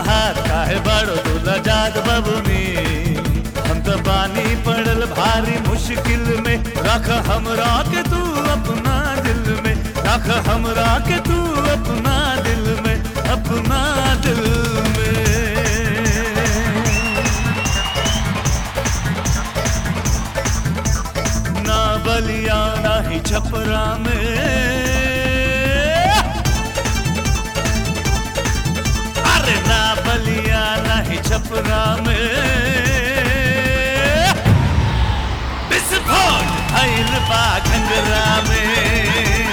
तहार काहे बड़ो दूल्हा जात बबुनी हम तो बानी पड़ल भारी मुश्किल में रख हमरा के तू अपना दिल में रख हमरा के तू अपना दिल में अपना दिल में ना बलिया ना ही छपरा में अरे ना बलिया ना ही छपरा में विस्फोट भइल बा घंगरा में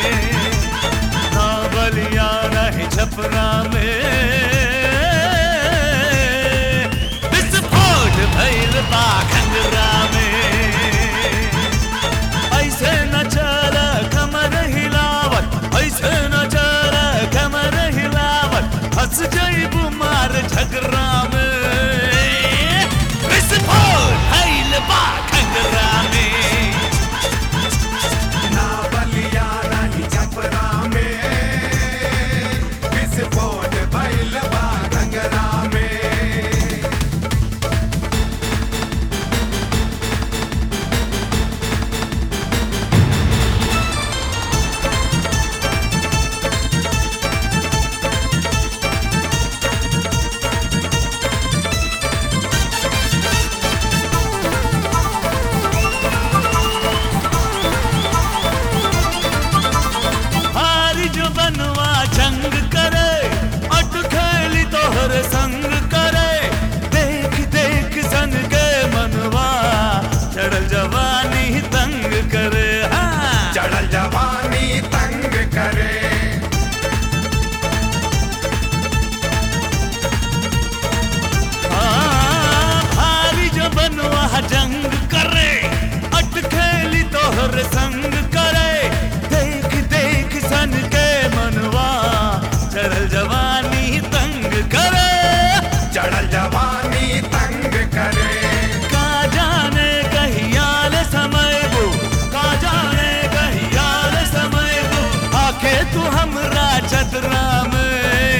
ना बलिया ना ही छपरा में विस्फोट भइल बा घंगरा में ऐसे न चल कमर हिलावत ऐसे न चल कमर हिलावत हंस जइबू मार झगड़ा में विस्फोट भइल बा घंगरा में ना बलिया नहीं छपरा में विस्फोट भइल बा घंगरा में हारी जो बनवा जंग करे अट खेली तोहर संग करे देख देख सन के मनवा चढ़ल जवानी तंग करे हाँ चढ़ल जवानी तंग करे हाँ, भारी जो बनवा जंग करे अट खेली तोहर संग करे देख देख सन के मनवा चढ़ल जवानी तंग करे चढ़ल जवानी तंग करे का जाने कहियाल समय वो का जाने कहियाल समय वो आके तू हमरा चतरा में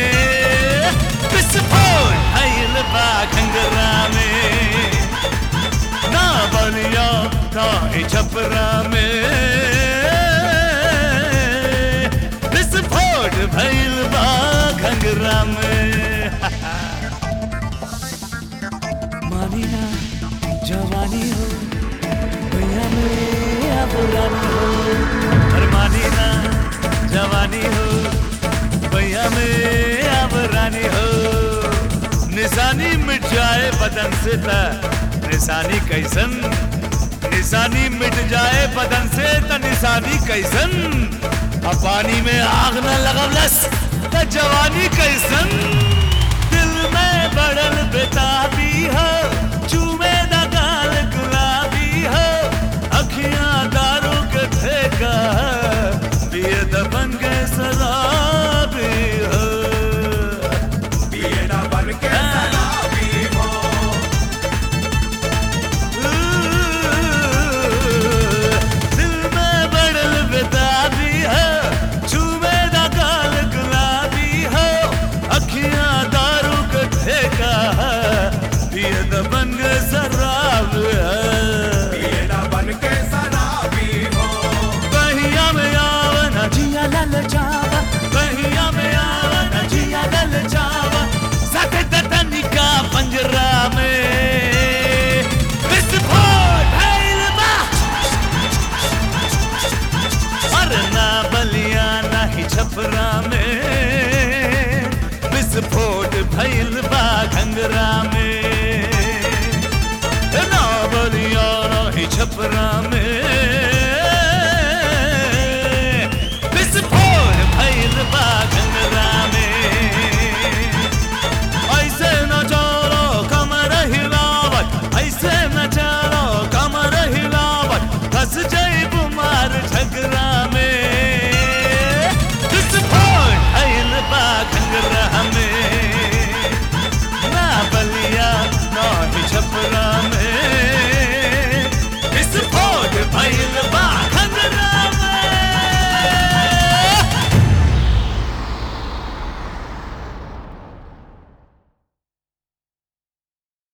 विस्फोट भइल बा घंगरा में ना बलिया ना ही छपरा में विस्फोट भइल बा घंगरा में मानी ना जवानी हो भैया मेरा पुरानी हो अरे मानी ना जवानी हो भैया मेरा पुरानी हो निशानी मिट जाए बदन से त निशानी कैसन निशानी मिट जाए बदन से त निशानी कैसन अब पानी में आग न लगवलस त जवानी कैसन दिल में बड़ल बेताब